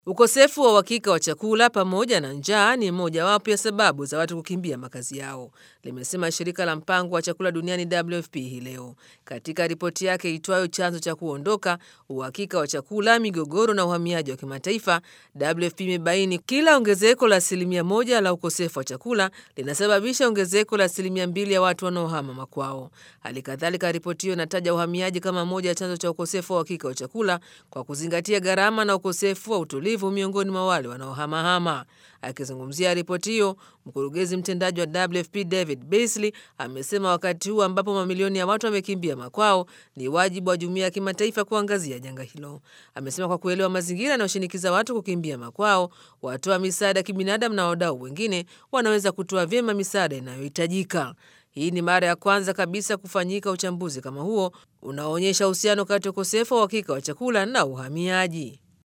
Ukosefu wa uhakika wa chakula pamoja na njaa ni mojawapo ya sababu za watu kukimbia makazi yao, limesema shirika la mpango wa chakula duniani WFP hii leo katika ripoti yake itwayo chanzo cha kuondoka, uhakika wa chakula, migogoro na uhamiaji wa kimataifa. WFP imebaini kila ongezeko la asilimia moja la ukosefu wa chakula linasababisha ongezeko la asilimia mbili ya watu wanaohama makwao. Hali kadhalika, ripoti hiyo inataja uhamiaji kama moja ya chanzo cha ukosefu wa uhakika wa chakula kwa kuzingatia gharama na ukosefu wa utulivu miongoni mwa wale wanaohamahama. Akizungumzia ripoti hiyo, mkurugenzi mtendaji wa WFP David Beasley amesema wakati huu ambapo mamilioni ya watu wamekimbia makwao, ni wajibu wa jumuiya ya kimataifa kuangazia janga hilo. Amesema kwa kuelewa mazingira yanayoshinikiza watu kukimbia makwao, watoa misaada ya kibinadamu na wadau wengine wanaweza kutoa vyema misaada inayohitajika. Hii ni mara ya kwanza kabisa kufanyika uchambuzi kama huo unaoonyesha uhusiano kati ya ukosefu wa uhakika wa chakula na uhamiaji.